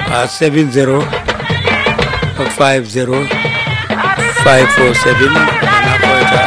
ah 70 50 547 ana koyta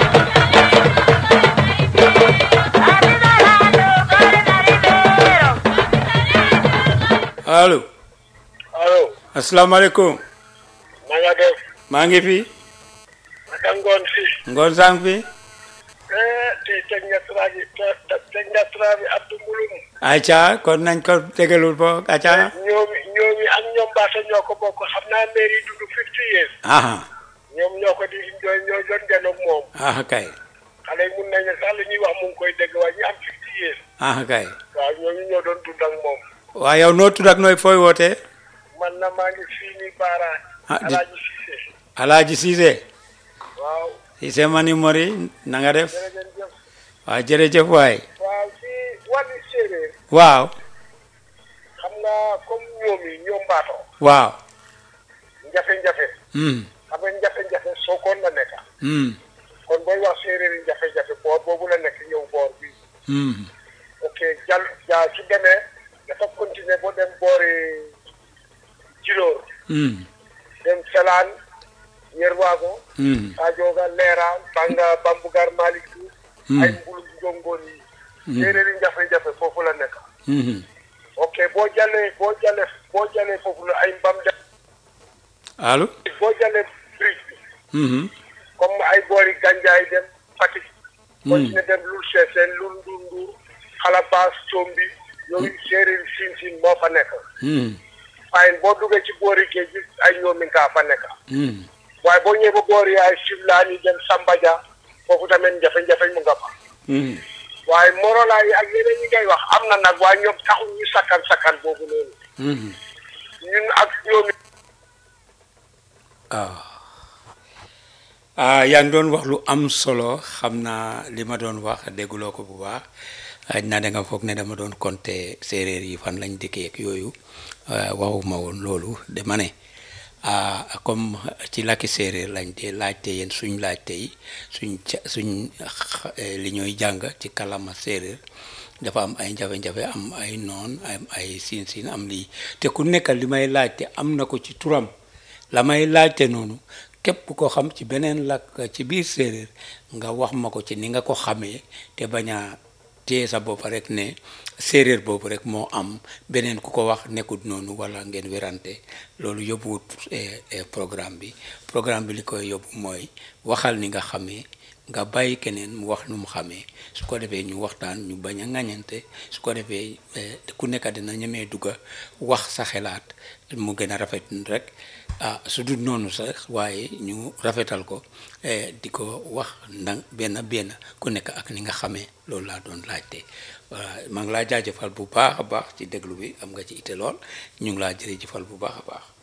allo allo asalaamaaleykum na nga def maa ngi fi naka ngoon si ngoon sang fi eh tey teg nga tra bi teg nga tra bi Abdou Mbulum acca kon nañ ko tegalul bo acca ñoomi ñoomi ak ñoom baata ñoo ko bokk xam naa mairie dund fifty years aha ñoom ñoo ko di ñoo ñoo doon janoog moom aha kay xale yi mun nañu sax li ñuy wax mu ngi koy dégg waaye ñu am fifty years aha kay waaw ñooñu ñoo doon dund ak moom waa yow noo tudd ak nooy fooy wootee man na maa ngi fii nii Baara Ah, di- Alaaji Cissé alaaji Cissé waaw Cissé mani mori na nga def jërëjëf waa jërëjëf waay waaw si wàllu séeréer waaw xam nga comme ñoom yi ñoom baatoo waaw njafe-njafe hmm xam nga njafe-njafe sookoon la nekk hmm kon booy wax séeréer yi jafe-jafe boor boobu la nekk ñëw boor bi hmm ok jàll jaa su demee dafa continuer ba dem boori Djilor hmm dem Felaan Yerwago hmm Sajooga Leera Banga Bambugar Malick Diouf Hmm. ay mbulu jongoon yi séeréer yi jafe-jafe foofu la nekk hmm ok boo jàllee boo jàllee boo jàllee foofu la ay mbam dem allo boo jàllee bridge bi hmm comme ay boori Gandiaye dem Fatick. continué dem Loul Sessène Loul Ndour Ndour Xalabaas Combi yooyu séeréer siin siin moo fa nekk. hmm waaye boo duggee ci boori géej gi ay ñoomi ngaa fa nekk. hmm waaye boo ñëwee ba boori ay Fimela ñu dem Sambadia foofu tamit jafe-jafe mu nga fa. hmm waaye Morola yi ak yeneen ñi ngay wax am na nag waaye ñoom taxul ñu sakkan sakkan boobu noonu hmm ñun ak ñoomi ah ah yaa ngi doon wax lu am solo xam naa li ma doon wax dégguloo ko bu baax xaj naa da nga foog ne dama doon compter séeréer yi fan lañ dëkkee ak yooyu ah, waxuma woon loolu dama ne ah comme ci làkki séeréer lañ dee laajte yéen suñ laajte yi suñ ca suñ xa- eh, li ñooy jàng ci kalama séeréer dafa am ay jafe-jafe am ay noon am ay siin siin am lii te ku nekk li may laajte am na ko ci turam la may laajte noonu képp ko xam ci beneen làkk ci biir séeréer nga wax ma ko ci ni nga ko xamee te bañ a téye sa bopp rek ne séeréer boobu rek moo am beneen ku ko wax nekkut noonu wala ngeen werante loolu yóbbuwut eh, eh, programme bi programme bi li koy yóbbu mooy waxal ni nga xamee nga bàyyi keneen mu wax nu mu xamee su ko defee ñu waxtaan ñu bañ a ŋañante su ko defee eh, ku nekk dina ñemee dugga wax sa xelaat mu gën a rafet rek ah su dul noonu sax waaye ñu rafetal ko eh, di ko wax ndang benn benn ku nekk ak ni nga xamee loolu laa doon laajte voilà maa ngi laa jaajëfal bu baax a baax ci déglu bi am nga ci ite lool ñu ngi laa jërëjëfal bu baax a baax